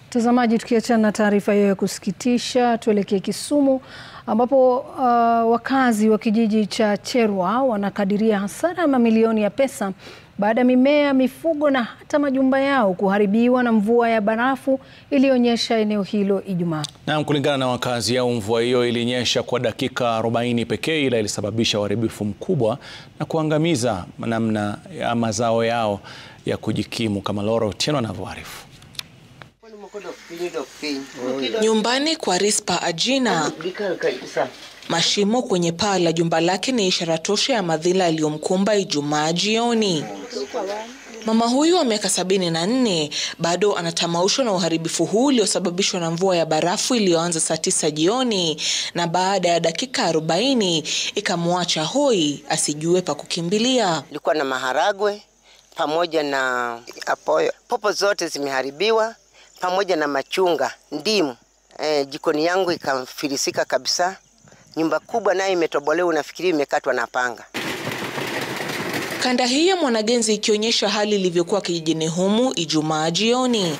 Mtazamaji, tukiachana na taarifa hiyo ya kusikitisha, tuelekee Kisumu ambapo uh, wakazi wa kijiji cha Cherwa wanakadiria hasara ya mamilioni ya pesa baada ya mimea, mifugo na hata majumba yao kuharibiwa na mvua ya barafu iliyonyesha eneo hilo Ijumaa. Naam, kulingana na wakazi hao, mvua hiyo ilinyesha kwa dakika 40 pekee, ila ilisababisha uharibifu mkubwa na kuangamiza namna ya mazao yao ya kujikimu, kama Laura Otieno anavyoarifu. Nyumbani kwa Rispa Ajina, mashimo kwenye paa la jumba lake ni ishara tosha ya madhila yaliyomkumba Ijumaa jioni. Mama huyu wa miaka sabini na nne bado anatamaushwa na uharibifu huu uliosababishwa na mvua ya barafu iliyoanza saa tisa jioni na baada ya dakika arobaini ikamwacha hoi asijue pa kukimbilia. Ilikuwa na maharagwe pamoja na apoyo, popo zote zimeharibiwa pamoja na machunga, ndimu. E, jikoni yangu ikafilisika kabisa. Nyumba kubwa nayo imetobolewa, unafikiri imekatwa na panga. Kanda hii ya Mwanagenzi ikionyesha hali ilivyokuwa kijijini humu Ijumaa jioni.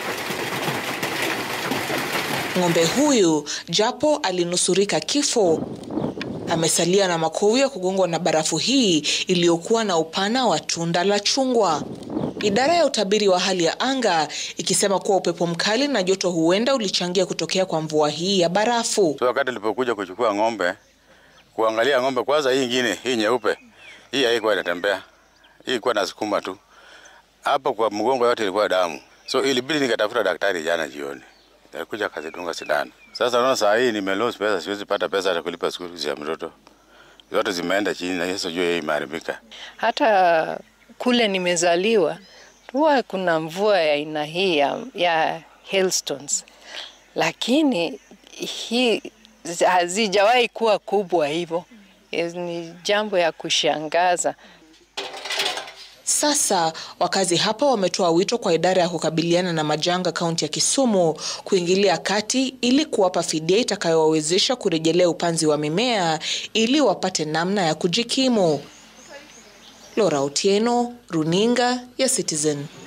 Ng'ombe huyu japo alinusurika kifo, amesalia na makovu ya kugongwa na barafu hii iliyokuwa na upana wa tunda la chungwa. Idara ya utabiri wa hali ya anga ikisema kuwa upepo mkali na joto huenda ulichangia kutokea kwa mvua hii ya barafu. So wakati nilipokuja kuchukua ng'ombe, kuangalia ng'ombe kwanza, hii ingine hii nyeupe hii haikuwa inatembea, hii ilikuwa nasukuma tu, hapa kwa mgongo yote ilikuwa damu, so ilibidi nikatafuta daktari jana jioni, alikuja akazidunga sindano. Sasa naona saa hii nimelose pesa, siwezi pata pesa hata kulipa school fees ya mtoto, zote zimeenda chini na Yesu jua hii imeharibika. Hata kule nimezaliwa huwa kuna mvua ya aina hii ya, ya hailstones, lakini hii hazijawahi kuwa kubwa hivyo. Ni jambo ya kushangaza. Sasa wakazi hapa wametoa wito kwa idara ya kukabiliana na majanga kaunti ya Kisumu kuingilia kati ili kuwapa fidia itakayowawezesha kurejelea upanzi wa mimea ili wapate namna ya kujikimu. Laura Otieno, Runinga ya Citizen.